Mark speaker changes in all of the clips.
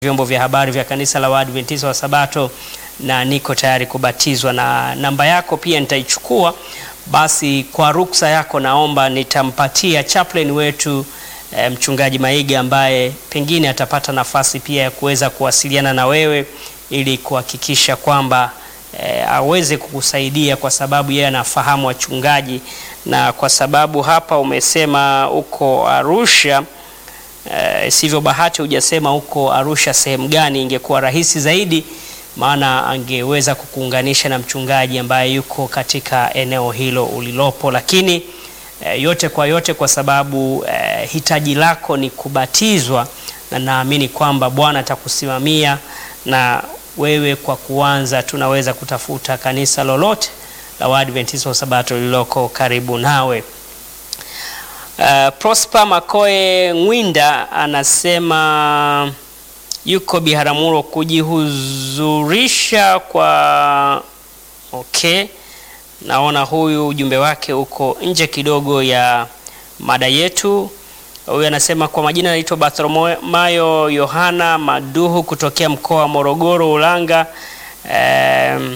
Speaker 1: vyombo vya habari vya kanisa la Waadventista wa Sabato na niko tayari kubatizwa, na namba yako pia nitaichukua. Basi kwa ruksa yako, naomba nitampatia chaplain wetu e, mchungaji Maiga ambaye pengine atapata nafasi pia ya kuweza kuwasiliana na wewe ili kuhakikisha kwamba e, aweze kukusaidia kwa sababu yeye anafahamu wachungaji, na kwa sababu hapa umesema uko Arusha Uh, sivyo bahati hujasema huko Arusha sehemu gani, ingekuwa rahisi zaidi, maana angeweza kukuunganisha na mchungaji ambaye yuko katika eneo hilo ulilopo. Lakini uh, yote kwa yote, kwa sababu uh, hitaji lako ni kubatizwa, na naamini kwamba Bwana atakusimamia na wewe, kwa kuanza tunaweza kutafuta kanisa lolote la Waadventista wa Sabato lililoko karibu nawe. Uh, Prosper Makoe Ngwinda anasema yuko Biharamulo kujihuzurisha kwa okay. Naona huyu ujumbe wake uko nje kidogo ya mada yetu. Huyu anasema kwa majina anaitwa Bartholomayo Yohana Maduhu kutokea mkoa wa Morogoro Ulanga. Um,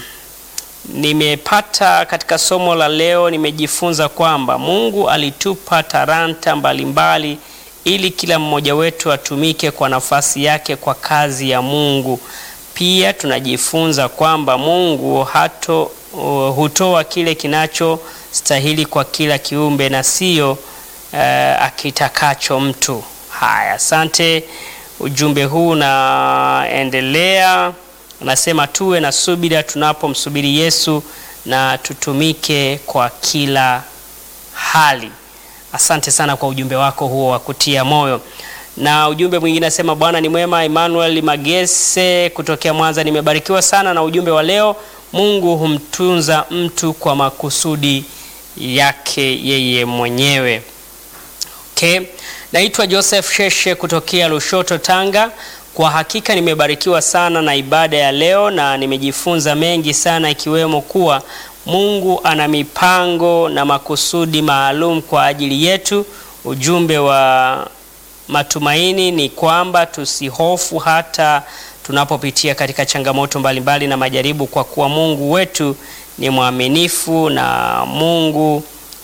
Speaker 1: Nimepata katika somo la leo, nimejifunza kwamba Mungu alitupa talanta mbalimbali ili kila mmoja wetu atumike kwa nafasi yake kwa kazi ya Mungu. Pia tunajifunza kwamba Mungu hato uh, hutoa kile kinachostahili kwa kila kiumbe na sio uh, akitakacho mtu. Haya, asante. Ujumbe huu unaendelea Anasema tuwe na subira tunapomsubiri Yesu na tutumike kwa kila hali. Asante sana kwa ujumbe wako huo wa kutia moyo. Na ujumbe mwingine anasema Bwana ni mwema. Emmanuel Magese kutokea Mwanza, nimebarikiwa sana na ujumbe wa leo. Mungu humtunza mtu kwa makusudi yake yeye mwenyewe. Okay. Naitwa Joseph Sheshe kutokea Lushoto, Tanga. Kwa hakika nimebarikiwa sana na ibada ya leo na nimejifunza mengi sana ikiwemo kuwa Mungu ana mipango na makusudi maalum kwa ajili yetu. Ujumbe wa matumaini ni kwamba tusihofu hata tunapopitia katika changamoto mbalimbali na majaribu, kwa kuwa Mungu wetu ni mwaminifu na Mungu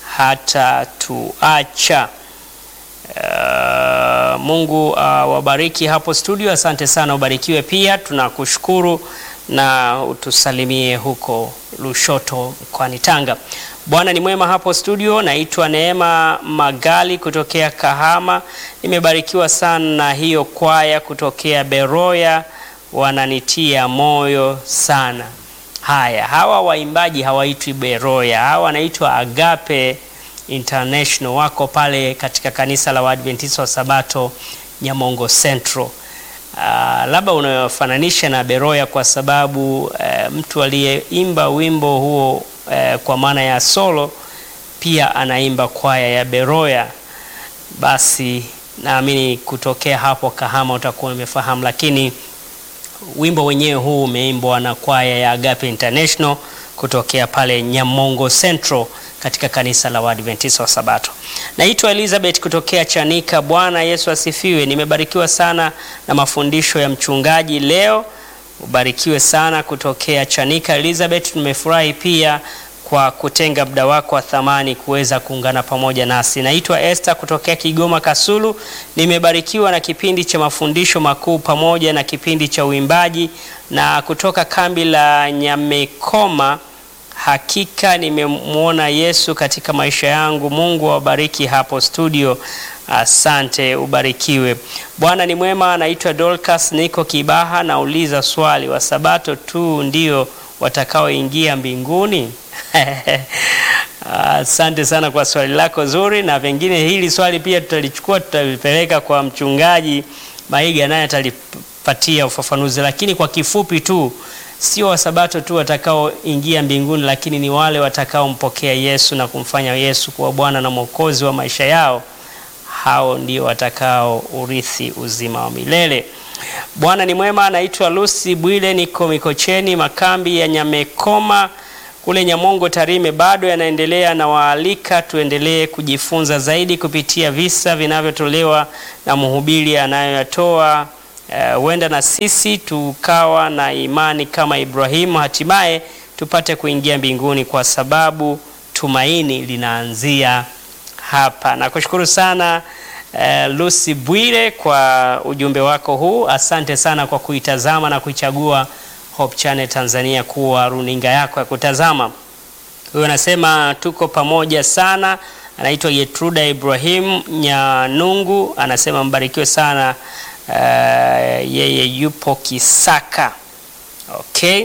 Speaker 1: hatatuacha. Uh, Mungu uh, wabariki hapo studio. Asante sana, ubarikiwe pia. Tunakushukuru na utusalimie huko Lushoto mkoani Tanga. Bwana ni mwema hapo studio. Naitwa Neema Magali kutokea Kahama. Nimebarikiwa sana na hiyo kwaya kutokea Beroya, wananitia moyo sana. Haya, hawa waimbaji hawaitwi Beroya, hawa wanaitwa Agape International wako pale katika kanisa la Waadventista wa Sabato Nyamongo Central. Uh, labda unayofananisha na Beroya kwa sababu uh, mtu aliyeimba wimbo huo uh, kwa maana ya solo pia anaimba kwaya ya Beroya. Basi naamini kutokea hapo Kahama utakuwa umefahamu, lakini wimbo wenyewe huu umeimbwa na kwaya ya Agape International kutokea pale Nyamongo Central katika kanisa la Waadventista wa Sabato. Naitwa Elizabeth kutokea Chanika. Bwana Yesu asifiwe. Nimebarikiwa sana na mafundisho ya mchungaji leo. Ubarikiwe sana kutokea Chanika Elizabeth. Nimefurahi pia kwa kutenga muda wako wa thamani kuweza kuungana pamoja nasi. Naitwa Esther kutokea Kigoma Kasulu. Nimebarikiwa na kipindi cha mafundisho makuu pamoja na kipindi cha uimbaji na kutoka kambi la Nyamekoma Hakika nimemwona Yesu katika maisha yangu. Mungu awabariki hapo studio. Asante, ubarikiwe. Bwana ni mwema. Naitwa Dorcas, niko Kibaha. Nauliza swali, wa Sabato tu ndio watakaoingia mbinguni? Asante sana kwa swali lako zuri, na pengine hili swali pia tutalichukua, tutalipeleka kwa mchungaji Maiga, naye atalipatia ufafanuzi, lakini kwa kifupi tu Sio wasabato tu watakaoingia mbinguni, lakini ni wale watakaompokea Yesu na kumfanya Yesu kuwa Bwana na Mwokozi wa maisha yao. Hao ndio watakao urithi uzima wa milele. Bwana ni mwema. Naitwa Lucy Bwile, niko Mikocheni, makambi ya Nyamekoma kule Nyamongo, Tarime, bado yanaendelea. Na waalika tuendelee kujifunza zaidi kupitia visa vinavyotolewa na mhubiri anayoyatoa huenda na sisi tukawa na imani kama Ibrahimu, hatimaye tupate kuingia mbinguni, kwa sababu tumaini linaanzia hapa. Nakushukuru sana uh, Lucy Bwire kwa ujumbe wako huu. Asante sana kwa kuitazama na kuichagua Hope Channel Tanzania kuwa runinga yako ya kutazama. Huyo anasema tuko pamoja sana. Anaitwa Yetruda Ibrahim Nyanungu, anasema mbarikiwe sana. Uh, yeye yupo Kisaka. Okay.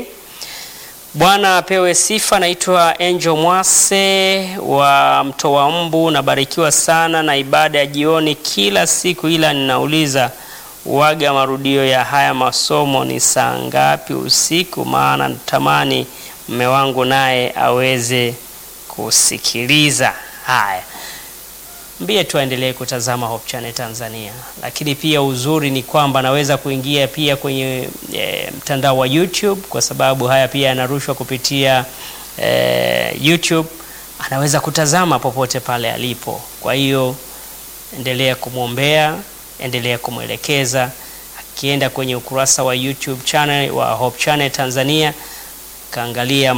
Speaker 1: Bwana apewe sifa. Naitwa Angel Mwase wa Mtoa Mbu, nabarikiwa sana na ibada ya jioni kila siku, ila ninauliza waga marudio ya haya masomo ni saa ngapi usiku? Maana natamani mme wangu naye aweze kusikiliza haya. Mbie tu aendelee kutazama Hope Channel Tanzania, lakini pia uzuri ni kwamba anaweza kuingia pia kwenye e, mtandao wa YouTube kwa sababu haya pia yanarushwa kupitia e, YouTube. Anaweza kutazama popote pale alipo. Kwa hiyo endelea kumwombea, endelea kumwelekeza. Akienda kwenye ukurasa wa YouTube channel wa Hope Channel Tanzania, kaangalia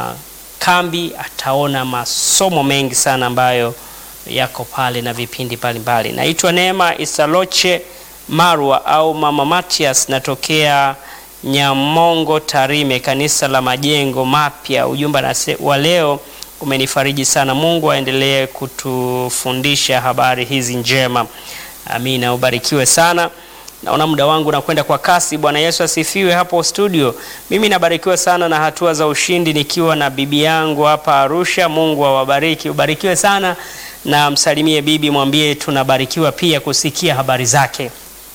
Speaker 1: makambi, ataona masomo mengi sana ambayo yako pale na vipindi mbalimbali. Naitwa Neema Isaloche Marwa au Mama Matias, natokea Nyamongo Tarime, kanisa la Majengo Mapya. Ujumbe wa leo umenifariji sana. Mungu aendelee kutufundisha habari hizi njema. Amina, ubarikiwe sana. Naona muda wangu nakwenda kwa kasi. Bwana Yesu asifiwe. Hapo studio, mimi nabarikiwa sana na hatua za ushindi nikiwa na bibi yangu hapa Arusha. Mungu awabariki, ubarikiwe sana na msalimie bibi, mwambie tunabarikiwa pia kusikia habari zake.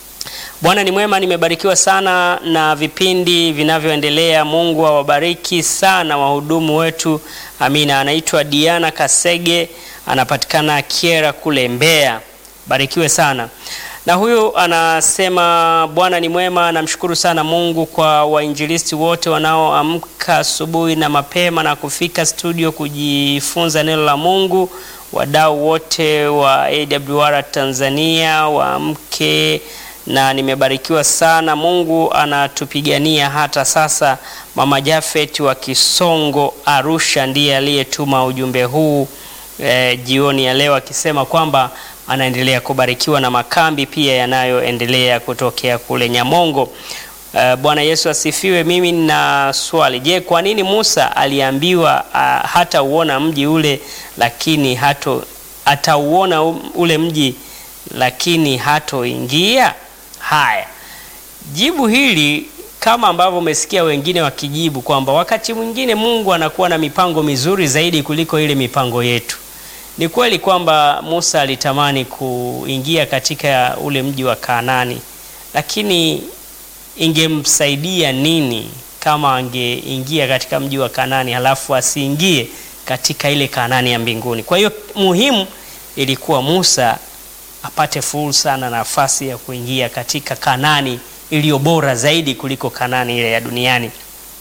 Speaker 1: Bwana ni mwema, nimebarikiwa sana na vipindi vinavyoendelea. Mungu awabariki sana wahudumu wetu. Amina. Anaitwa Diana Kasege, anapatikana Kiera kule Mbeya. Barikiwe sana na huyu anasema Bwana ni mwema, namshukuru sana Mungu kwa wainjilisti wote wanaoamka asubuhi na mapema na kufika studio kujifunza neno la Mungu, wadau wote wa AWR Tanzania waamke, na nimebarikiwa sana. Mungu anatupigania hata sasa. Mama Jafet wa Kisongo Arusha ndiye aliyetuma ujumbe huu eh, jioni ya leo akisema kwamba anaendelea kubarikiwa na makambi pia yanayoendelea kutokea kule Nyamongo. Uh, Bwana Yesu asifiwe. Mimi nina swali. Je, kwa nini Musa aliambiwa uh, hata uona mji ule lakini hato atauona ule mji lakini hatoingia? Haya, jibu hili kama ambavyo umesikia wengine wakijibu kwamba wakati mwingine Mungu anakuwa na mipango mizuri zaidi kuliko ile mipango yetu. Ni kweli kwamba Musa alitamani kuingia katika ule mji wa Kanaani, lakini ingemsaidia nini kama angeingia katika mji wa Kanaani halafu asiingie katika ile Kanaani ya mbinguni? Kwa hiyo muhimu ilikuwa Musa apate fursa na nafasi ya kuingia katika Kanaani iliyo bora zaidi kuliko Kanaani ile ya duniani.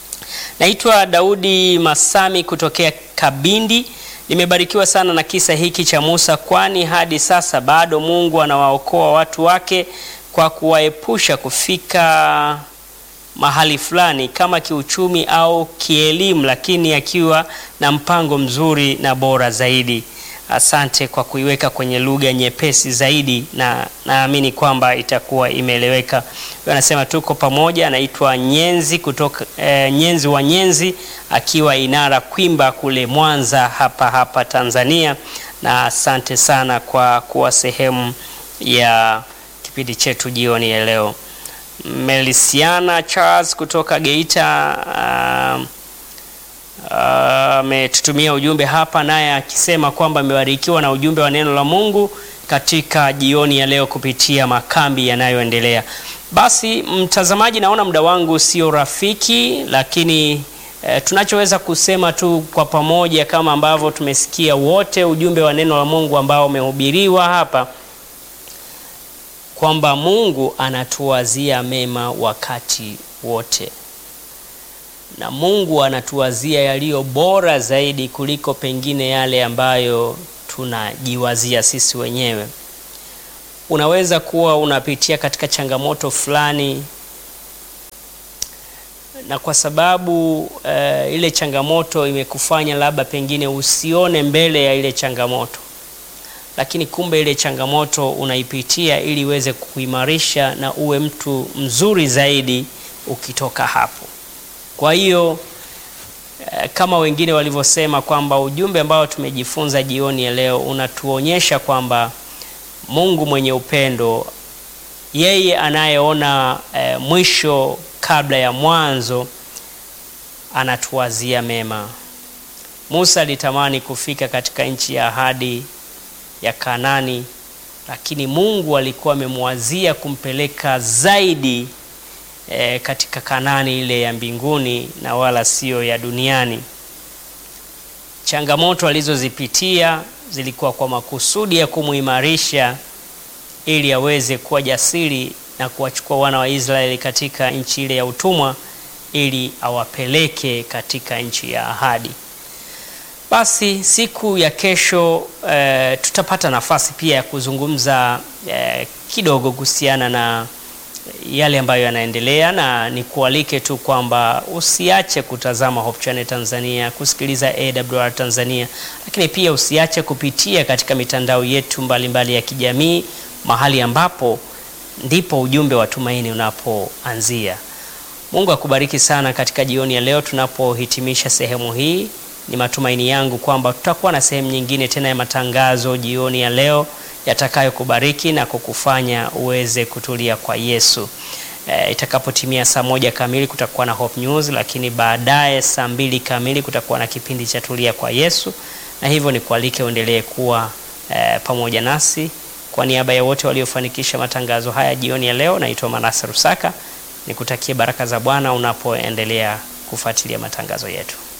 Speaker 1: Naitwa Daudi Masami kutokea Kabindi. Nimebarikiwa sana na kisa hiki cha Musa, kwani hadi sasa bado Mungu anawaokoa watu wake kwa kuwaepusha kufika mahali fulani kama kiuchumi au kielimu, lakini akiwa na mpango mzuri na bora zaidi. Asante kwa kuiweka kwenye lugha nyepesi zaidi, na naamini kwamba itakuwa imeeleweka. Huyo anasema tuko pamoja. Anaitwa Nyenzi kutoka eh, Nyenzi wa Nyenzi akiwa Inara Kwimba kule Mwanza hapa hapa Tanzania, na asante sana kwa kuwa sehemu ya kipindi chetu jioni ya leo. Melisiana Charles kutoka Geita uh, ametutumia uh, ujumbe hapa naye akisema kwamba amebarikiwa na ujumbe wa neno la Mungu katika jioni ya leo kupitia makambi yanayoendelea. Basi mtazamaji, naona muda wangu sio rafiki, lakini eh, tunachoweza kusema tu kwa pamoja kama ambavyo tumesikia wote ujumbe wa neno la Mungu ambao umehubiriwa hapa kwamba Mungu anatuwazia mema wakati wote na Mungu anatuwazia yaliyo bora zaidi kuliko pengine yale ambayo tunajiwazia sisi wenyewe. unaweza kuwa unapitia katika changamoto fulani na kwa sababu uh, ile changamoto imekufanya labda pengine usione mbele ya ile changamoto, lakini kumbe ile changamoto unaipitia ili iweze kuimarisha na uwe mtu mzuri zaidi ukitoka hapo. Kwa hiyo uh, kama wengine walivyosema kwamba ujumbe ambao tumejifunza jioni ya leo unatuonyesha kwamba Mungu mwenye upendo, yeye anayeona uh, mwisho kabla ya mwanzo anatuwazia mema. Musa alitamani kufika katika nchi ya ahadi ya Kanani, lakini Mungu alikuwa amemwazia kumpeleka zaidi e, katika Kanani ile ya mbinguni na wala sio ya duniani. Changamoto alizozipitia zilikuwa kwa makusudi ya kumuimarisha ili aweze kuwa jasiri na kuwachukua wana wa Israeli katika nchi ile ya utumwa ili awapeleke katika nchi ya ahadi. Basi siku ya kesho e, tutapata nafasi pia ya kuzungumza e, kidogo kuhusiana na yale ambayo yanaendelea, na nikualike tu kwamba usiache kutazama Hope Channel Tanzania, kusikiliza AWR Tanzania, lakini pia usiache kupitia katika mitandao yetu mbalimbali mbali ya kijamii, mahali ambapo ndipo ujumbe wa tumaini unapoanzia. Mungu akubariki sana katika jioni ya leo tunapohitimisha sehemu hii. Ni matumaini yangu kwamba tutakuwa na sehemu nyingine tena ya matangazo jioni ya leo yatakayokubariki na kukufanya uweze kutulia kwa Yesu. E, itakapotimia saa moja kamili kutakuwa na Hope News, lakini baadaye saa mbili kamili kutakuwa na kipindi cha tulia kwa Yesu, na hivyo ni kualike uendelee kuwa e, pamoja nasi. Kwa niaba ya wote waliofanikisha matangazo haya jioni ya leo, naitwa Manase Rusaka, nikutakie baraka za Bwana unapoendelea kufuatilia matangazo yetu.